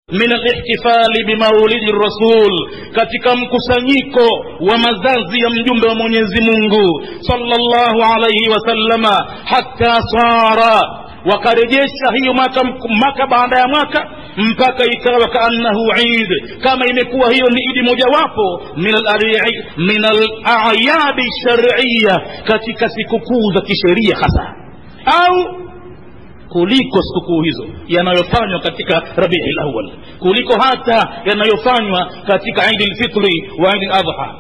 min alihtifali bimaulidi rasul katika mkusanyiko wa mazazi ya mjumbe wa mwenyezi mungu salllahu alaihi wasallama hatta sara wakarejesha hiyo mwaka, mwaka baada ya mwaka mpaka ikawa kaannahu id kama imekuwa hiyo ni idi mojawapo min alayadi shariya katika sikukuu za kisheria hasa au kuliko sikukuu hizo yanayofanywa katika rabii lawal kuliko hata yanayofanywa katika idi lfitri wa idi ladha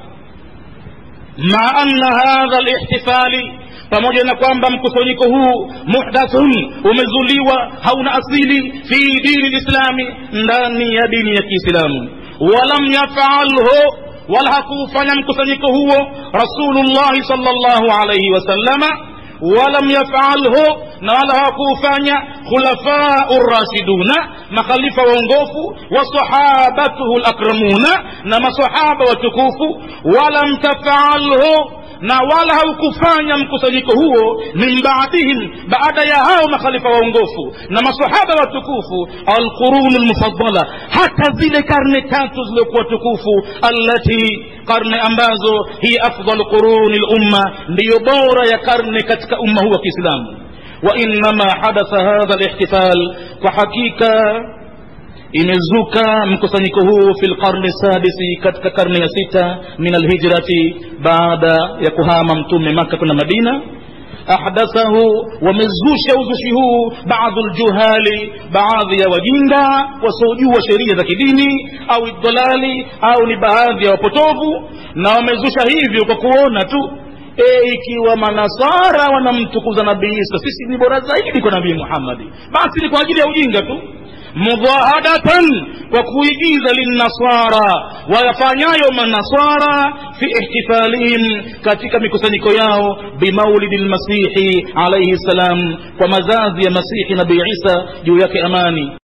maa anna hadha lihtifali pamoja na kwamba mkusanyiko huu muhdathun umezuliwa hauna asili fi dini lislami ndani ya dini ya kiislamu walam yafalhu wala hakuufanya mkusanyiko huo rasulullahi sal llahu alaihi wasallama walam yafalhu na wala hawakuufanya khulafau rashiduna makhalifa waongofu wasahabatuhu lakramuna na masahaba watukufu walam tafalhu na wala haukufanya mkusanyiko huo min baadihim baada ya hao makhalifa waongofu na masahaba watukufu alqurunu lmufadala hata zile karne tatu ziliokuwa tukufu allati karne ambazo hiya afdalu quruni lumma ndiyo bora ya karne katika umma huu wa kiislamu wainama hadatha hadha lihtifal kwa hakika imezuka mkusanyiko huu fi lqarni sadisi katika karne ya sita min alhijrati baada ya kuhama mtume maka kwenda madina ahdathahu wamezusha uzushi huu baadhu ljuhali baadhi ya wajinga wasiojua sheria za kidini au idhalali au ni baadhi ya wapotovu na wamezusha hivyo kwa kuona tu e, ikiwa manasara wanamtukuza nabii isa sisi ni bora zaidi kwa nabii muhammadi basi ni kwa ajili ya ujinga tu mudhahadatan kwa kuigiza linnasara wayafanyayo manasara fi ihtifalihim katika mikusanyiko yao bimaulidi lmasihi alaihi ssalam kwa mazazi ya masihi nabii isa juu yake amani